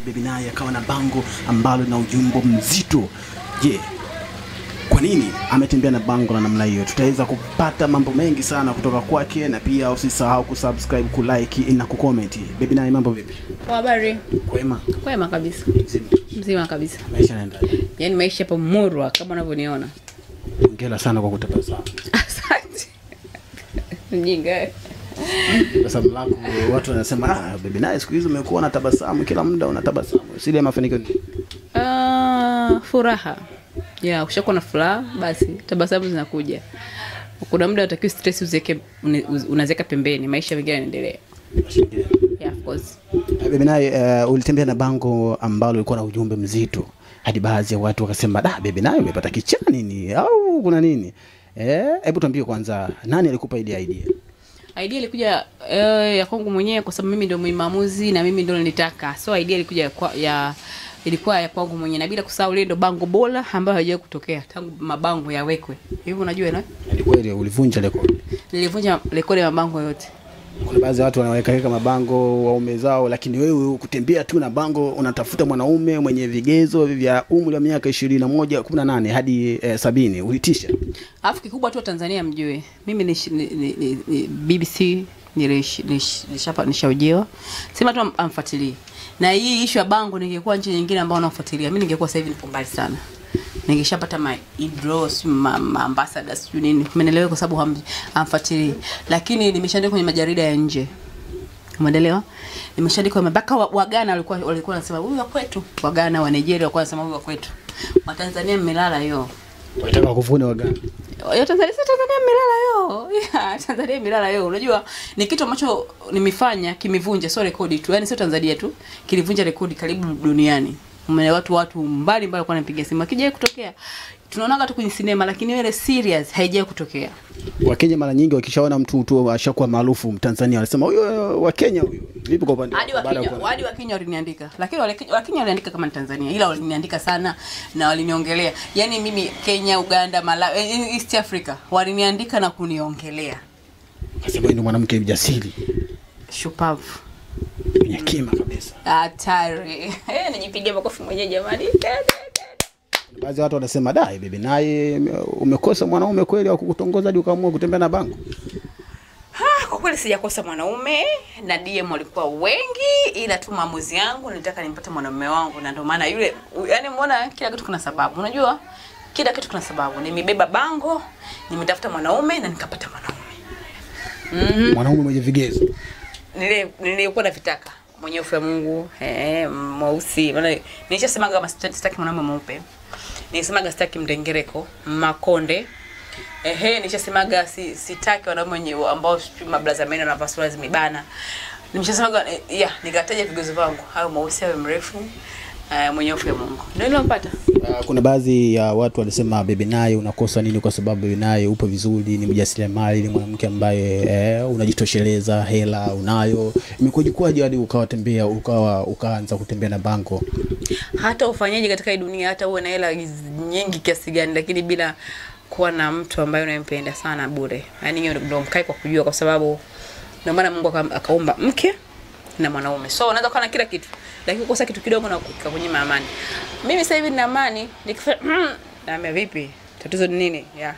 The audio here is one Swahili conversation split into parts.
Baby naye akawa na bango ambalo lina ujumbe mzito. Je, kwa nini ametembea na bango la namna hiyo? Tutaweza kupata mambo mengi sana kutoka kwake, na pia usisahau kusubscribe, kulike na kucomment. Baby naye, mambo vipi? Kwa habari Kwema? kwema kabisa, Mzima. mzima kabisa. Maisha yanaenda. Yaani maisha hapo murwa kama unavyoniona. Hongera sana kwa kutabasamu. Asante. Mjinga. Tabasamu lako watu wanasema ah, Baby naye siku hizi umekuwa na tabasamu kila muda unatabasamu. Siri ya mafanikio ni Ah, furaha. Ya, ukishakuwa na furaha basi tabasamu zinakuja. Kuna muda utakiwa stress uziweke unaziweka pembeni, maisha mengine yanaendelea. Yeah, of course. Baby naye uh, ulitembea na bango ambalo lilikuwa na ujumbe mzito hadi baadhi ya watu wakasema da, Baby naye umepata kichaa nini au kuna nini? Eh, hebu tuambie kwanza nani alikupa ile idea? Idea ilikuja eh, ya kwangu mwenyewe kwa sababu mimi ndio maamuzi na mimi ndio nilitaka. So idea ilikuja ya, kwa- ya ilikuwa ya kwangu mwenyewe na bila kusahau ile ndio bango bora ambayo haijawahi kutokea tangu mabango yawekwe. Hivi unajua na? Ni kweli ulivunja rekodi. Nilivunja rekodi ya mabango yote. Kuna baadhi ya watu wanaweka weka mabango waume zao, lakini wewe kutembea tu na bango unatafuta mwanaume mwenye vigezo vya umri wa miaka ishirini na moja kumi na nane hadi eh, sabini ulitisha. Alafu kikubwa tu wa Tanzania mjue. Mimi ni, ni, ni, ni, ni BBC nilish- nish- nishapa nishaujiwa. Sema tu am- amfuatilie. Na hii issue ya bango ningekuwa nchi nyingine ambao wanafuatilia. Mimi ningekuwa sasa hivi nipo mbali sana. Ningeshapata ma idros ma, ma ambassadors sijui nini. Umeelewa kwa sababu ham- hamfuatilii. Lakini nimeshaandika kwenye majarida ya nje. Umeelewa? Nimeshaandika mpaka wa, wa Ghana walikuwa walikuwa wanasema huyu wa kwetu. Wa Ghana wa Nigeria walikuwa wanasema huyu wa kwetu. Wa Tanzania mmelala hiyo. Walitaka kuvuna wagani. Yo, Tanzania si Tanzania milala yo. Yeah, Tanzania milala yo. Unajua ni kitu ambacho nimefanya kimevunja sio rekodi tu. Yaani sio Tanzania tu. Kilivunja rekodi karibu duniani. Umeelewa watu watu mbali mbali walikuwa wanapiga simu. Akija kutokea. Tunaonaga tu kwenye sinema lakini ile serious haijawahi kutokea. Wakenya mara nyingi wakishaona mtu tu ashakuwa maarufu Mtanzania wanasema huyo wa Kenya huyo. Vipi kwa upande Hadi wako baada ya Wakenya, kuwa- hadi Wakenya waliniandika. Lakini wale Wakenya waliandika kama ni Tanzania ila waliniandika sana na waliniongelea. Yaani mimi Kenya, Uganda, Malawi, eh, East Africa waliniandika na kuniongelea. Akasema wewe ni mwanamke mjasiri, Shupavu. mwenye kima kabisa. hatari Eh, nijipigie makofi mwenyewe jamani Baadhi ya watu wanasema da, bibi naye umekosa mwanaume kweli wa kukutongoza hadi ukaamua kutembea na bango. Ah, kwa kweli sijakosa mwanaume na DM walikuwa wengi ila tu maamuzi yangu nilitaka nimpate mwanaume wangu na ndio maana yule yani mbona kila kitu kuna sababu unajua kila kitu kuna sababu nimebeba bango nimetafuta mwanaume na nikapata mwanaume Mwanaume mwenye vigezo. nile nilikuwa navitaka mwenye hofu ya Mungu eh, mweusi. Maana nilishasemaga kama sita- sitaki mwanaume mweupe, nilisemaga sitaki mdengereko, makonde ehe, nilishasemaga si, sitaki wanaume wenye ambao sijui mablaza meno na vasula zimebana. Nimeshasemaga eh, yeah, nikataja vigezo vangu, hayo mweusi, awe mrefu eh, mwenye hofu ya Mungu, ndio nilompata. Uh, kuna baadhi ya watu walisema bebe naye unakosa nini kwa sababu bebe naye upo vizuri, ni mjasiriamali, ni mwanamke ambaye eh, unajitosheleza, hela unayo. Imekuwaje hadi ukawatembea ukawa ukaanza kutembea na bango? hata ufanyaji katika hii dunia, hata uwe na hela nyingi kiasi gani, lakini bila kuwa na mtu ambaye unampenda sana bure, yani hiyo ndio mkae kwa kujua, kwa sababu ndio maana Mungu aka- akaumba mke na mwanaume. So unaweza kuwa na kila kitu, lakini kukosa kitu kidogo na kukunyima amani. Mimi sasa hivi nina amani, nikifanya mm, naambia vipi, tatizo ni nini? Yeah.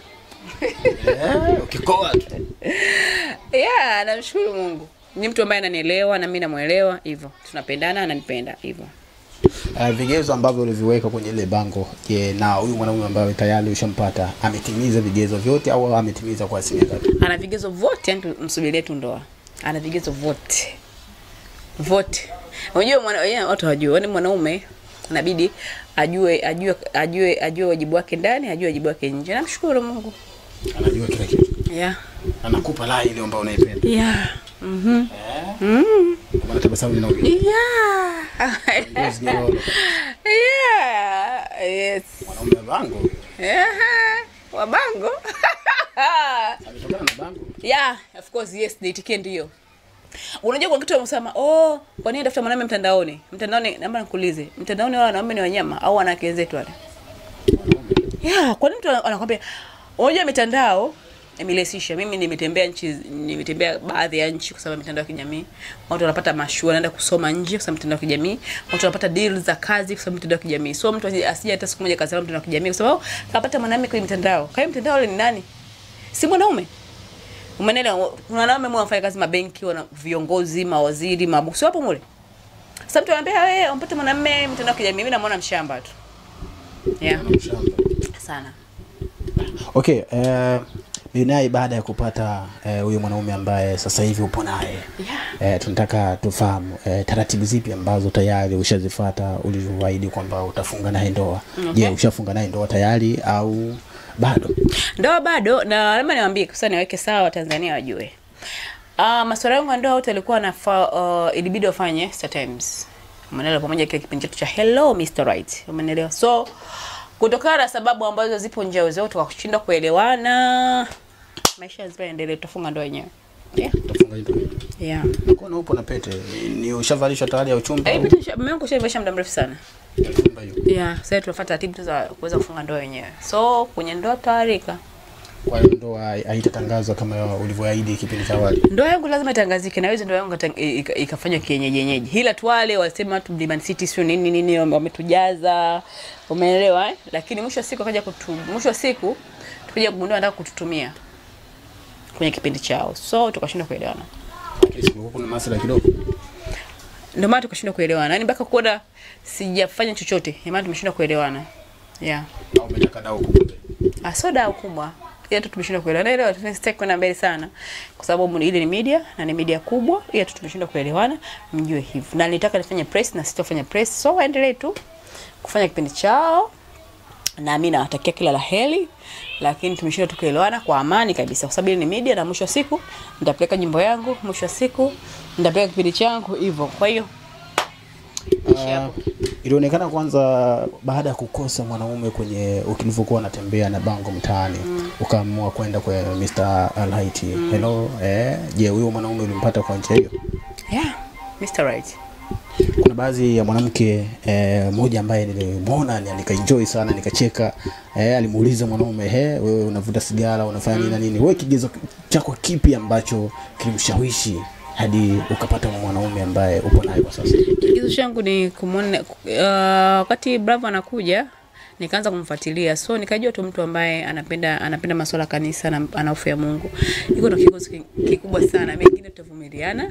Eh, ukikoa tu. Yeah, namshukuru Mungu. Ni mtu ambaye ananielewa na mimi namuelewa, hivyo tunapendana, ananipenda hivyo. Uh, vigezo ambavyo uliviweka kwenye ile bango, je, na huyu mwanaume ambaye tayari ushampata ametimiza vigezo vyote au ametimiza kwa asilimia ngapi? ana vigezo vote, yani msubirie tu ndoa, ana vigezo vote vote. Unajua mwana yeah, watu hawajui, yani mwanaume inabidi ajue ajue ajue ajue wajibu wake ndani, ajue wajibu wake nje. Namshukuru Mungu. Anajua kila kitu, Yeah. anakupa la ile ambayo unaipenda. Yeah. Mhm. Maana tabasamu linaongea. Yeah. Ngozi nyororo. Yeah. Yes. Mwanaume wa bango huyo. Yeah. Wabango. ametokana na bango. yeah of course yes niitikie ndio unajua kwa kitu wamesema oh kwa nini tafuta mwanaume mtandaoni mtandaoni naomba nikuulize mtandaoni wale wanaume ni wanyama au wanawake zetu wale yeah kwa nini mtu ana- anakwambia unajua mitandao imerahisisha. Mimi nimetembea nchi, nimetembea baadhi ya nchi kwa sababu ya mitandao ya kijamii. Watu wanapata mashua, wanaenda kusoma nje kwa sababu ya mitandao ya kijamii. Watu wanapata deals za kazi kwa sababu ya mitandao ya kijamii. So mtu asije asije hata siku moja kazi mtandao ya kijamii kwa sababu kapata mwanamume kwenye mitandao. Kwa hiyo mtandao ule ni nani? Si mwanaume. Umeelewa? Kuna wanaume mwa wafanya kazi mabenki, wana viongozi, mawaziri, mabosi wapo mule. Sasa mtu anambia wewe umpate mwanamume mtandao wa kijamii, mimi namuona mshamba tu. Yeah, sana. Okay, eh, Binai baada ya kupata eh, huyo mwanaume ambaye sasa hivi upo naye Yeah. eh, tunataka tufahamu eh, taratibu zipi ambazo tayari ushazifuata ulivyoahidi kwamba utafunga naye ndoa. Je, Okay. ushafunga naye ndoa tayari au bado? Ndoa bado na labda niwaambie sasa niweke sawa Watanzania wajue. Ah, masuala yangu ya ndoa wote alikuwa na uh, ilibidi wafanye Star Times. Umeelewa pamoja kile kipindi chetu cha Hello Mr. Right. Umeelewa? So kutokana na sababu ambazo zipo nje ya uwezo wetu wa kushindwa kuelewana maisha lazima yaendelee tutafunga ndoa yenyewe. Yeah. Utafunga ndoa. Yeah. Mbona upo na pete? Ni ushavalishwa tayari ya uchumba? Eh, au? pete mume wangu shaivesha muda mrefu sana. Uchumba hiyo. Yeah, sasa tunafuata taratibu tu za kuweza kufunga ndoa yenyewe. So kwenye ndoa tutaarika. Kwa hiyo ndoa haitatangazwa kama ulivyoahidi kipindi cha awali. Ndoa yangu lazima itangazike na hizo ndoa yangu ikatang- ika- ikafanywa kienyeji yenyeji. Ila tu wale wasema tu Mlimani City sio nini nini wame- wametujaza. Umeelewa eh? Lakini mwisho wa siku akaja kutu mwisho wa siku tukaja kugundua anataka kututumia kwenye kipindi chao. So tukashindwa kuelewana. Lakini siku kuna masuala kidogo. Ndio maana tukashindwa kuelewana. Yaani mpaka kuona sijafanya chochote, ndio maana tumeshindwa kuelewana. Yeah. Au umetaka dau kubwa. Ah, so dau kubwa ila tu tumeshindwa kuelewana. Naelewa tunastaki kwenda mbele sana, kwa sababu ile ni media na ni media kubwa, ila tu tumeshindwa kuelewana, mjue hivyo. Na nilitaka nifanye press na sitofanya press, so waendelee tu kufanya kipindi chao, na mimi nawatakia kila la heri, lakini tumeshindwa tu kuelewana kwa amani kabisa, kwa sababu ile ni media, na mwisho wa siku nitapeleka nyimbo yangu, mwisho wa siku nitapeleka kipindi changu hivyo. Kwa hiyo Uh, ilionekana kwanza baada ya kukosa mwanaume kwenye ukilivyokuwa unatembea na bango mtaani ukaamua kwenda kwa Mr. Alhaiti. Hello, eh, je, huyo mwanaume ulimpata kwa njia hiyo? yeah, Mr. Right. Kuna baadhi ya mwanamke eh, mmoja ambaye nilimwona ni- nikaenjoy sana nikacheka eh, alimuuliza mwanaume he, wewe unavuta sigara unafanya nini na nini? Wewe kigezo chako kipi ambacho kilimshawishi hadi ukapata mwanaume ambaye upo naye kwa sasa? Kigezo changu ni kumwona uh, wakati Bravo anakuja nikaanza kumfuatilia, so nikajua tu mtu ambaye anapenda anapenda masuala ya kanisa na ana hofu ya Mungu. Iko ndo kigezo ki- kikubwa sana, mengine tutavumiliana,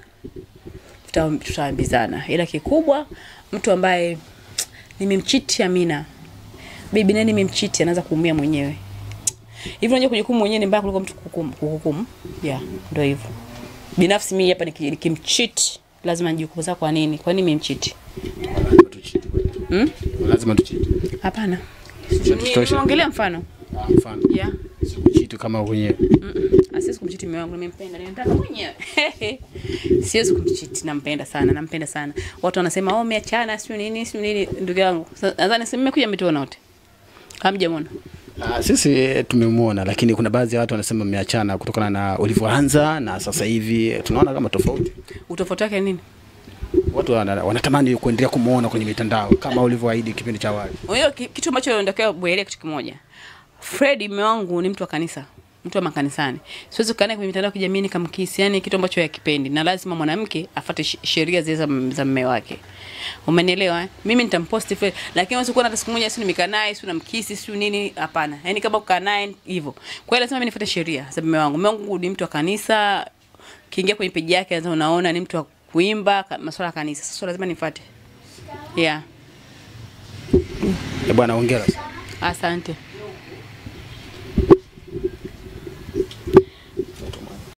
tuta- tutaambizana, ila kikubwa mtu ambaye nimemchiti Amina, bibi nani nimemchiti, anaanza kuumia mwenyewe hivi. Unajua kujihukumu mwenyewe ni mbaya kuliko mtu kuhukumu, kuhukumu. Yeah, ndio hivyo. Binafsi mimi hapa niki- nikimchiti lazima nijihukumu sasa, kwa nini? Kwa nini nimemchiti? Lazima tuchiti. Hmm? Lazima tuchiti. Hapana. Tutoshe. Nimeongelea mfano. Ah, Mfano. Yeah. Sikuchiti kama wenyewe. Asiwezi kumchiti mume wangu, nimempenda, nimemtaka mwenyewe. Siwezi kumchiti, nampenda sana, nampenda sana. Watu wanasema oh, umeachana sio nini sio nini, ndugu yangu. Sa- Nadhani si mmekuja mmetuona wote. Hamjamwona. Ah, sisi eh, tumemwona, lakini kuna baadhi ya watu wanasema mmeachana kutokana na ulivyoanza na sasa hivi tunaona kama tofauti. Utofauti wake ni nini? Watu wana, wanatamani kuendelea kumuona kwenye mitandao kama ulivyoahidi kipindi cha awali. Unajua ki- kitu ambacho natakiwa uelewe kitu kimoja. Fred mume wangu ni mtu wa kanisa, mtu wa makanisani. Siwezi kukaa naye kwenye mitandao ya kijamii nikamkisi, yani kitu ambacho yakipendi, na lazima mwanamke afuate sh- sheria zile za za mume wake. Umenielewa? eh? Mimi nitamposti Fred, lakini huwezi kuona hata siku moja si nimekaa naye, si namkisi, si nini, hapana. Yani kama kukaa naye hivyo. Kwa hiyo lazima mimi nifuate sheria za mume wangu. Mume wangu ni mtu wa kanisa, kiingia kwenye peji yake lazima unaona ni mtu wa kuimba ka- masuala ya kanisa. Sasa lazima nifuate. Yeah. Eh, bwana hongera sana. Asante.